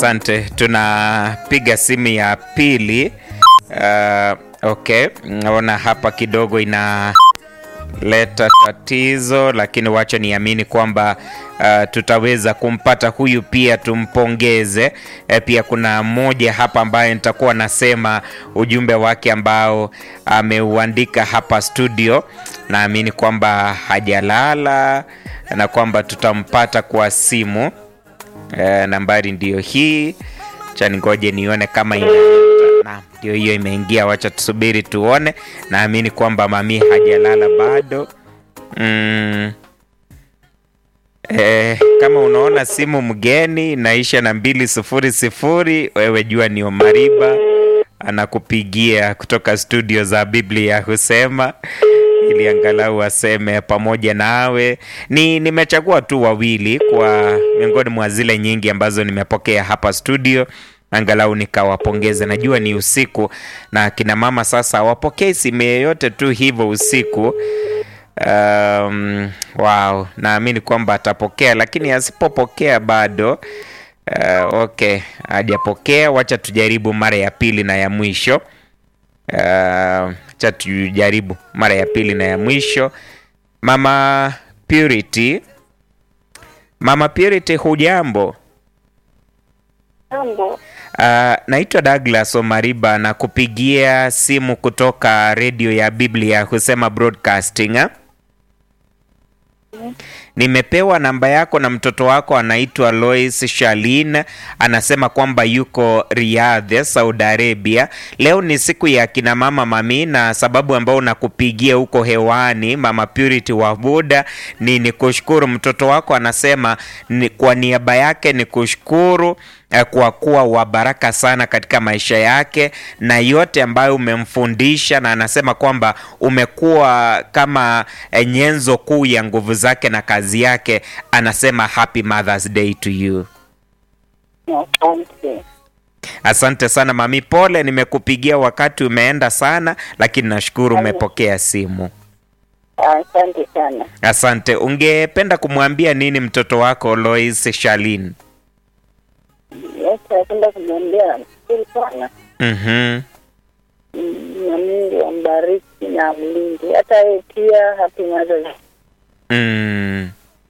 Asante, tunapiga simu ya pili. Uh, okay, naona hapa kidogo inaleta tatizo, lakini wacha niamini kwamba uh, tutaweza kumpata huyu pia tumpongeze. E, pia kuna mmoja hapa ambaye nitakuwa nasema ujumbe wake ambao ameuandika hapa studio. Naamini kwamba hajalala na kwamba tutampata kwa simu. E, nambari ndiyo hii, cha ningoje nione kama ina na ndio hiyo imeingia. Wacha tusubiri tuone. Naamini kwamba mami hajalala bado. Mm. E, kama unaona simu mgeni naisha na mbili sufuri sifuri, wewe jua ni Omariba anakupigia kutoka studio za Biblia husema ili angalau aseme pamoja nawe. Ni nimechagua tu wawili kwa miongoni mwa zile nyingi ambazo nimepokea hapa studio, angalau nikawapongeze. Najua ni usiku na kina mama sasa wapokee simu yeyote tu hivyo usiku. Um, wow, naamini kwamba atapokea, lakini asipopokea bado uh, okay, hajapokea. Wacha tujaribu mara ya pili na ya mwisho. Uh, cha tujaribu mara ya pili na ya mwisho. Mama Purity, Mama Purity, hujambo? Jambo. Uh, naitwa Douglas Omariba na kupigia simu kutoka redio ya Biblia husema broadcasting eh? Nimepewa namba yako na mtoto wako anaitwa Lois Shalin, anasema kwamba yuko Riyadh, Saudi Arabia. Leo ni siku ya kina mama mami, na sababu ambao nakupigia huko hewani Mama Purity wa Buda ni nikushukuru. Mtoto wako anasema ni, kwa niaba yake ni kushukuru eh, kwa kuwa wa baraka sana katika maisha yake na yote ambayo umemfundisha, na anasema kwamba umekuwa kama eh, nyenzo kuu ya nguvu zake na kazi yake. Anasema happy Mother's Day to you. Asante. Asante sana mami, pole nimekupigia wakati umeenda sana, lakini nashukuru umepokea simu. Asante sana. Asante. Ungependa kumwambia nini mtoto wako Lois Shalin? Yes, napenda kumwambia shukuru sana Mhm. Mm, na Mungu ambariki na mlinde hata yeye pia. Happy Mother's Day. Mm.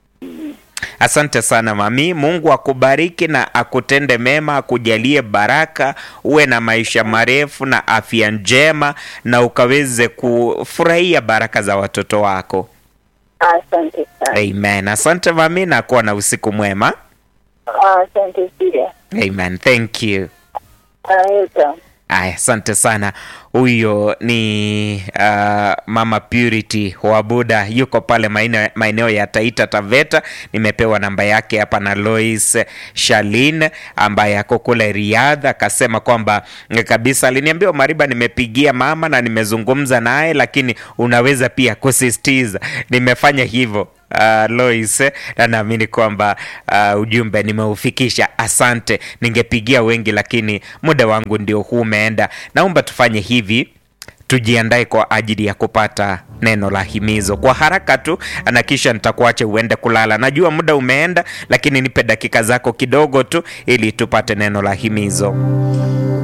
Asante sana mami, Mungu akubariki na akutende mema, akujalie baraka, uwe na maisha marefu na afya njema, na ukaweze kufurahia baraka za watoto wako. Asante sana. Amen. Asante mami, na kuwa na usiku mwema. Asante pia. Amen. Thank you. Welcome. Aya, asante sana. Huyo ni uh, Mama Purity wa Buda, yuko pale maeneo maeneo ya Taita Taveta. Nimepewa namba yake hapa na Lois Shalin ambaye ako kule Riyadh, akasema kwamba eh, kabisa, aliniambia Mariba, nimepigia mama na nimezungumza naye, lakini unaweza pia kusisitiza. Nimefanya hivyo uh, Lois na naamini kwamba uh, ujumbe nimeufikisha. Asante, ningepigia wengi lakini muda wangu ndio huu umeenda. Naomba tufanye hivi tujiandae kwa ajili ya kupata neno la himizo kwa haraka tu, na kisha nitakuacha uende kulala. Najua muda umeenda, lakini nipe dakika zako kidogo tu ili tupate neno la himizo.